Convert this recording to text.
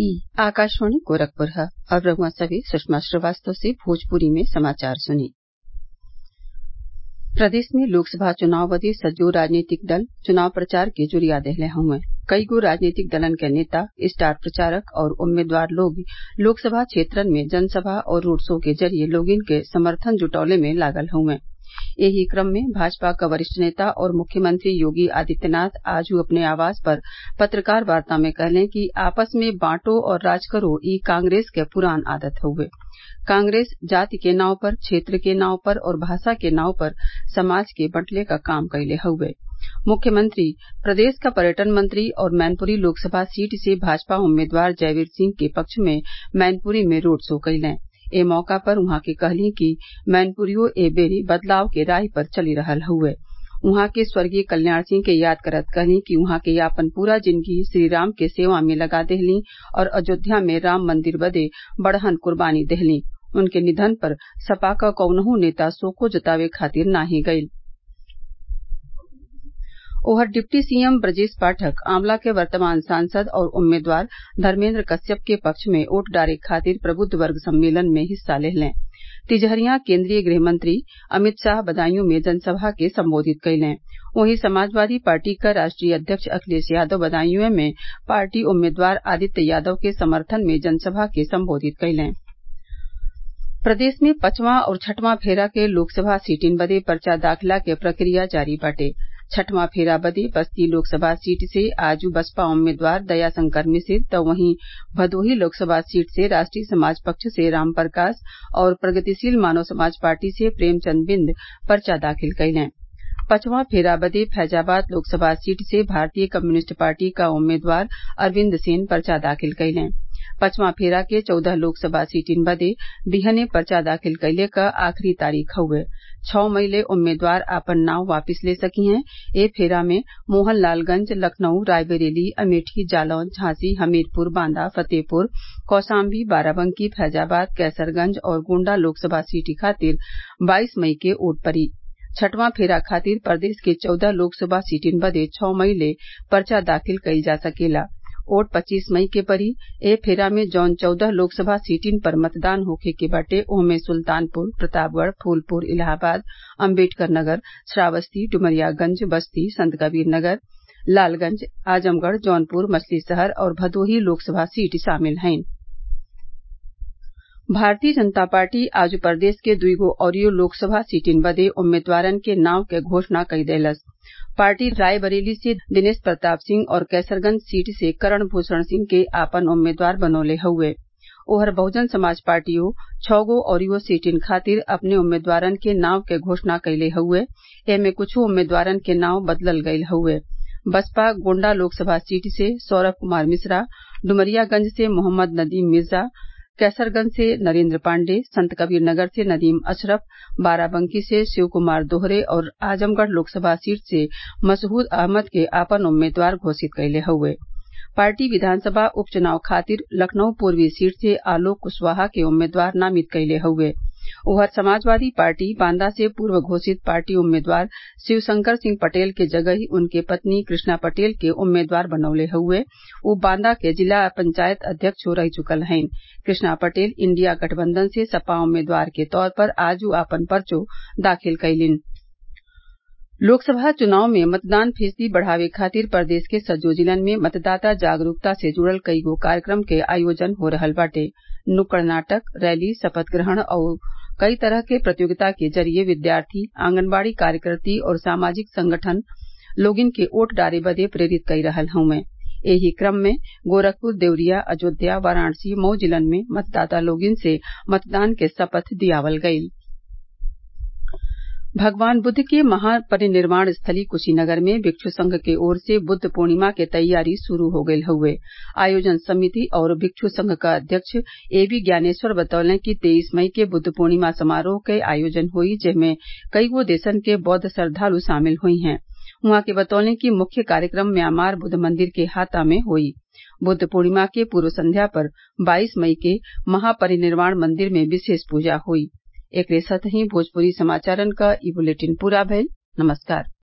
ई आकाशवाणी गोरखपुर है अब रउआ सभे सुषमा श्रीवास्तव से भोजपुरी में समाचार सुनी प्रदेश में लोकसभा चुनाव बदे सज्जो राजनीतिक दल चुनाव प्रचार के जुरिया देहले हउवन कईगो राजनीतिक दलन क नेता स्टार प्रचारक और उम्मीदवार लोग लोकसभा क्षेत्रन में जनसभा और रोड शो के जरिये लोगन के समर्थन जुटौले में लागल हउवन एही क्रम में भाजपा क वरिष्ठ नेता और मुख्यमंत्री योगी आदित्यनाथ आज अपने आवास पर पत्रकार वार्ता में कहलें कि आपस में बांटो और राज करो ई कांग्रेस क पुरान आदत हउवे कांग्रेस जाति के नाव पर क्षेत्र के नाव पर और भाषा के नाव पर समाज के बंटले क काम कइले हउवे मुख्यमंत्री प्रदेश क पर्यटन मंत्री और मैनपुरी लोकसभा सीट से भाजपा उम्मीदवार जयवीर सिंह के पक्ष में मैनपुरी में रोड शो कइलें ए मौका पर उहाँ के कहलीं कि मैनपुरियो ए बेरी बदलाव के राह पर चली रहल हउवे उहाँ के स्वर्गीय कल्याण सिंह के याद करत कहलीं कि उहाँ के आपन पूरा जिंदगी श्रीराम के सेवा में लगा देहलीं और अयोध्या में राम मंदिर बदे बड़हन कुर्बानी देहलीं उनके निधन पर सपा क कौनहू नेता शोको जतावे खातिर नाही गइल ओहर डिप्टी सीएम ब्रजेश पाठक आंवला के वर्तमान सांसद और उम्मीदवार धर्मेन्द्र कश्यप के पक्ष में वोट डारे खातिर प्रबुद्ध वर्ग सम्मेलन में हिस्सा लेहलें तिजहरियां केन्द्रीय गृहमंत्री अमित शाह बदायूं में जनसभा के संबोधित कइलें वहीं समाजवादी पार्टी क राष्ट्रीय अध्यक्ष अखिलेश यादव बदायूं में पार्टी उम्मीदवार आदित्य यादव के समर्थन में जनसभा के संबोधित कइलें प्रदेश में पचवां और छठवां फेरा के लोकसभा सीटिन बदे पर्चा दाखिला के प्रक्रिया जारी बाटे छठवां फेरा बदे बस्ती लोकसभा सीट से आज बसपा उम्मीदवार दयाशंकर मिश्र त वहीं भदोही लोकसभा सीट से राष्ट्रीय समाज पक्ष से राम प्रकाश और प्रगतिशील मानव समाज पार्टी से प्रेमचंद बिंद पर्चा दाखिल कइलें पचवां फेरा बदे फैजाबाद लोकसभा सीट से भारतीय कम्युनिस्ट पार्टी क उम्मीदवार अरविन्द सेन पर्चा दाखिल कइलें पचवां फेरा के चौदह लोकसभा सीटिन बदे बिहने पर्चा दाखिल कइले क आखिरी तारीख हउवे छः मई ले उम्मीदवार आपन नाव वापिस ले सकी हैं ए फेरा में मोहनलालगंज लखनऊ रायबरेली अमेठी जालौन झांसी हमीरपुर बांदा फतेहपुर कौशाम्बी बाराबंकी फैजाबाद कैसरगंज और गोण्डा लोकसभा सीट खातिर बाईस मई के वोट पड़ी छठवां फेरा खातिर प्रदेश के चौदह लोकसभा सीटिन बदे छः मई ले पर्चा दाखिल कइल जा सकेला वोट पच्चीस मई के पड़ी ए फेरा में जौन चौदह लोकसभा सीटिन पर मतदान होखे के बाटे ओमे सुल्तानपुर प्रतापगढ़ फूलपुर इलाहाबाद अम्बेडकर नगर श्रावस्ती डुमरियागंज बस्ती संतकबीर नगर लालगंज आजमगढ़ जौनपुर मछलीशहर और भदोही लोकसभा सीट शामिल हइन भारतीय जनता पार्टी आज प्रदेश के दुईगो अउरी लोकसभा सीटिन बदे उम्मीदवारन के नाव के घोषणा कई देलस पार्टी रायबरेली से दिनेश प्रताप सिंह और कैसरगंज सीट से करण भूषण सिंह के आपन उम्मीदवार बनौले हउवे ओहर बहुजन समाज पार्टियो छः गो अउरी सीटिन खातिर अपने उम्मीदवारन के नाव के घोषणा कइले हउवे एमे कुछू उम्मीदवारन के नाव बदलल गइल हउवे बसपा गोण्डा लोकसभा सीट से सौरभ कुमार मिश्रा डुमरियागंज से मोहम्मद नदीम मिर्जा कैसरगंज से नरेन्द्र पाण्डेय संतकबीरनगर से नदीम अशरफ बाराबंकी से शिव कुमार दोहरे और आजमगढ़ लोकसभा सीट से मसहूद अहमद के आपन उम्मीदवार घोषित कइले हउवे पार्टी विधानसभा उपचुनाव खातिर लखनऊ पूर्वी सीट से आलोक कुशवाहा के उम्मीदवार नामित कइले हउवे उधर समाजवादी पार्टी बांदा से पूर्व घोषित पार्टी उम्मीदवार शिवशंकर सिंह पटेल के जगही उनके पत्नी कृष्णा पटेल के उम्मीदवार बनौले हउवे उ बांदा के जिला पंचायत अध्यक्ष रह चुकल हइन कृष्णा पटेल इंडिया गठबंधन से सपा उम्मीदवार के तौर पर आज आपन पर्चो दाखिल कइलीन लोकसभा चुनाव में मतदान फीसदी बढ़ावे खातिर प्रदेश के सज्जो जिलन में मतदाता जागरूकता से जुड़ल कईगो कार्यक्रम के आयोजन हो रहल बाटे नुक्कड़ नाटक रैली शपथ ग्रहण और कई तरह के प्रतियोगिता के जरिये विद्यार्थी आंगनबाड़ी कार्यकर्ती और सामाजिक संगठन लोगिन के वोट डारे बदे प्रेरित कई रहल हउवे एही क्रम में गोरखपुर देवरिया अयोध्या वाराणसी मऊ जिलन में मतदाता लोगिन से मतदान के शपथ दियावल गयी भगवान बुद्ध के महापरिनिर्वाण स्थली कुशीनगर में भिक्षु संघ के ओर से बुद्ध पूर्णिमा के तैयारी शुरू हो गयल हउवे आयोजन समिति और भिक्षु संघ क अध्यक्ष ए बी ज्ञानेश्वर बतौले कि तेईस मई के बुद्ध पूर्णिमा समारोह क आयोजन होई जेमे कईगो देशन के बौद्ध श्रद्वालु शामिल हुई हैं उहाँ के बतौले कि मुख्य कार्यक्रम म्यांमार बुद्ध मंदिर के हाता में होई बुद्ध पूर्णिमा के पूर्व संध्या पर बाईस मई के महापरिनिर्वाण मंदिर में विशेष पूजा हुई एकरे साथही भोजपुरी समाचारन क ई बुलेटिन पूरा भइल नमस्कार